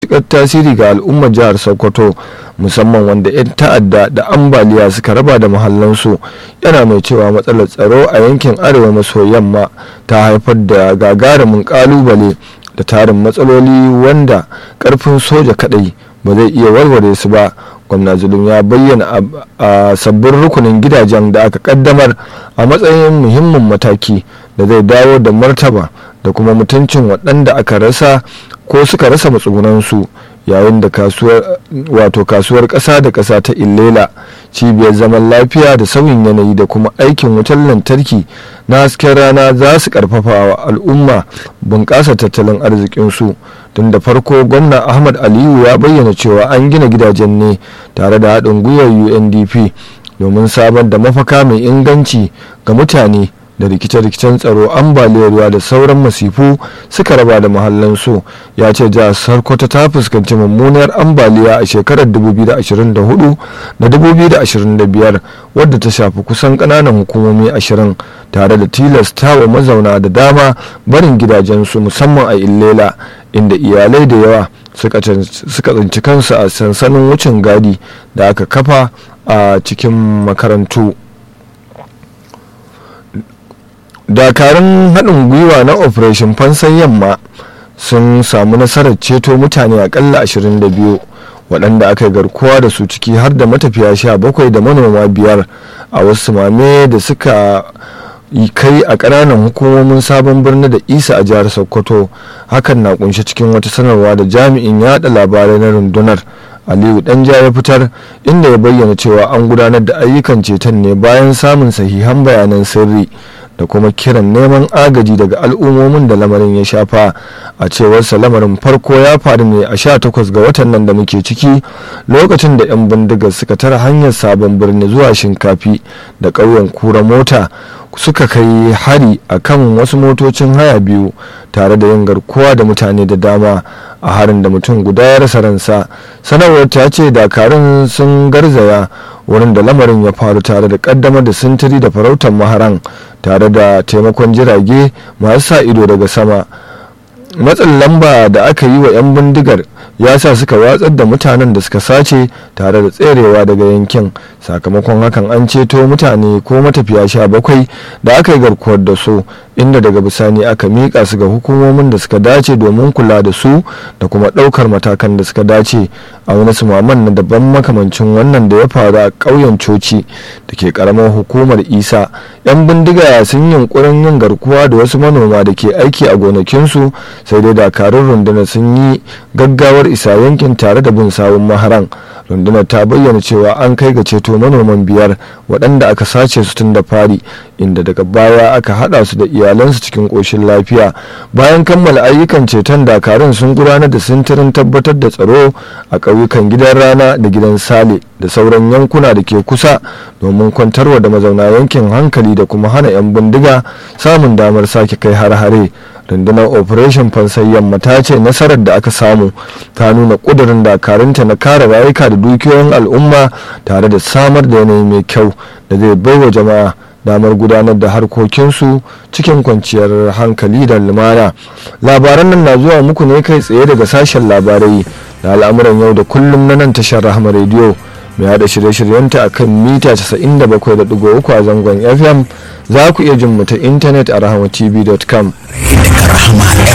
matuƙar tasiri ga al'ummar jihar sokoto musamman wanda 'yan ta'adda da ambaliya suka raba da mahallansu yana mai cewa matsalar tsaro a yankin arewa maso yamma ta haifar da gagarumin kalubale da tarin matsaloli wanda karfin soja kadai ba zai iya warware su ba gwamna zulum ya bayyana a sabbin rukunin gidajen da aka kaddamar a matsayin muhimmin mataki da zai dawo da martaba da kuma mutuncin waɗanda aka rasa ko suka rasa matsugunansu yayin da kasuwar wato kasuwar ƙasa da ƙasa ta illela cibiyar zaman lafiya da sauyin yanayi da kuma aikin wutar lantarki na hasken rana za su karfafa wa al'umma bunƙasa tattalin arzikinsu tun da farko gwamna ahmad aliyu ya bayyana cewa an gina gidajen ne tare da haɗin gwiwar undp domin samar da mafaka mai inganci ga mutane da rikice-rikicen tsaro ambaliyar ruwa da sauran masifu suka raba da mahallansu ya ce jihar sarkwata ta fuskanci mummunar ambaliya a shekarar 2024 da 2025 wadda ta shafi kusan kananan hukumomi 20 tare da tilasta wa mazauna da dama barin gidajensu musamman a illela inda iyalai da yawa suka tsinci kansu a sansanin wucin gadi da aka kafa a cikin makarantu. dakarun haɗin gwiwa na operation fansan yamma sun samu nasarar ceto mutane akalla 22 waɗanda aka yi garkuwa da su ciki har da matafiya sha bakwai da manoma biyar a wasu mame da suka kai a ƙananan hukumomin sabon birni da isa a jihar sokoto hakan na kunshe cikin wata sanarwa da jami'in yada labarai na rundunar aliyu danja ya fitar inda ya bayyana cewa an gudanar da ayyukan ceton ne bayan samun sahihan bayanan sirri da kuma kiran neman agaji daga al'ummomin da lamarin ya shafa a cewar lamarin farko ya faru ne a 18 ga watan nan da muke ciki lokacin da 'yan bindigar suka tara hanyar sabon birni zuwa shinkafi da ƙauyen kura mota suka kai hari a kan wasu motocin haya biyu tare da yin garkuwa da mutane da dama a harin da mutum guda ya rasa ransa sanarwar ta ce dakarun sun garzaya wurin da lamarin ya faru tare da kaddamar da sintiri da farautar maharan tare da taimakon jirage masu sa ido daga sama matsin lamba da aka yi wa 'yan bindigar ya sa suka watsar da mutanen da suka sace tare da tserewa daga yankin sakamakon hakan an ceto mutane ko matafiya sha bakwai da aka yi garkuwar da su inda daga bisani aka miƙa su ga hukumomin da suka dace domin kula da su da kuma ɗaukar matakan da suka dace a wani sumaman na daban makamancin wannan da ya faru a ƙauyen coci da ke ƙaramar hukumar isa 'yan bindiga sun yunkurin yin garkuwa da wasu manoma da ke aiki a gonakinsu sai dai dakarun rundunar sun yi gaggawar isa yankin tare da bin sawun maharan rundunar ta bayyana cewa an kai ga ceto manoman biyar waɗanda aka sace su tun da fari inda daga baya aka haɗa su da iyalansu cikin ƙoshin lafiya bayan kammala ayyukan ceton dakarun sun gudanar da sintirin tabbatar da tsaro a ƙauyukan gidan rana da gidan sale da sauran yankuna da ke kusa domin kwantarwa da mazauna yankin hankali da kuma hana 'yan bindiga samun damar sake kai har-hare rundunar operation fansai yamma ta ce nasarar da aka samu ta nuna kudurin dakarunta na kare rayuka da dukiyoyin al'umma tare da samar da yanayi mai kyau da zai baiwa jama'a damar gudanar da harkokinsu cikin kwanciyar hankali da lumana labaran nan na zuwa muku ne kai tsaye daga sashen labarai da al'amuran yau da kullum na nan tashar rahama rediyo mai hada shirye-shiryenta a kan mita 97.3 a zangon fm za ku iya jin mu ta intanet a rahamatv.com